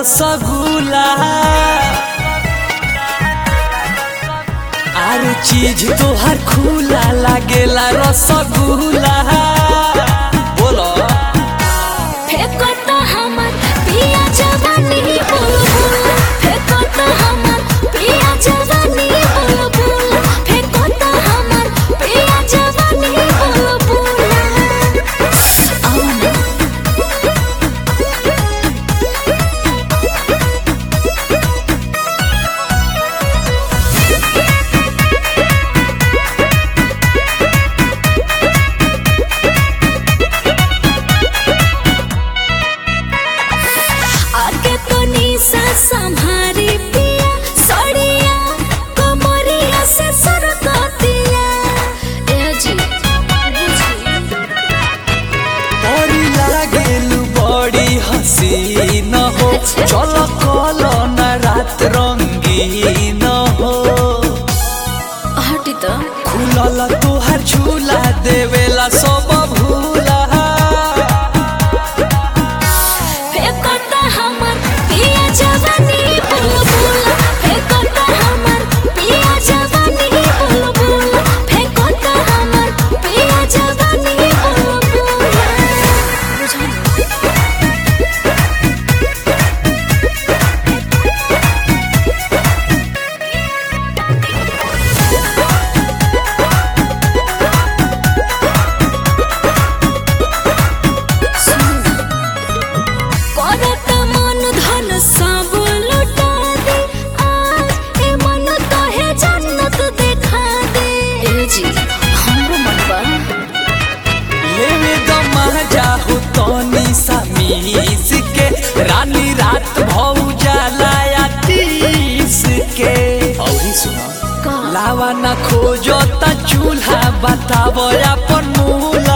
रसगुल्ला आर चीज तोहर खुला लागेला रसगुल्ला बोलो फेको तो हमर पिया जवानी बुलबुल फेको तो हमर पिया जवानी बुलबुल फेको तो हमर पिया जवानी बुलबुल आओ ना आगे तो निशा संभारी पिया सड़िया कमरिया से सरकतिया ए जी बड़ी लागेलु बड़ी हसीन हो चल कल न रात रंगीन हो हटी तो खुलल तोहर झूला देवेला सब भूला फेको तो हमर पिया जवानी बुलबुल फेको तो हमर पिया जवानी बुलबुल फेको तो हमर पिया जवानी बुलबुल करत मन धन सब लुटा दे आज ए मन तोहे जन्नत देखा दे ए जी हमरो मन बा लेवे दमा जाहु तनी समीस के रानी रात भौ जाला तीस के औरी सुना का लावा ना खोजो त चूल्हा बताव अपन मूल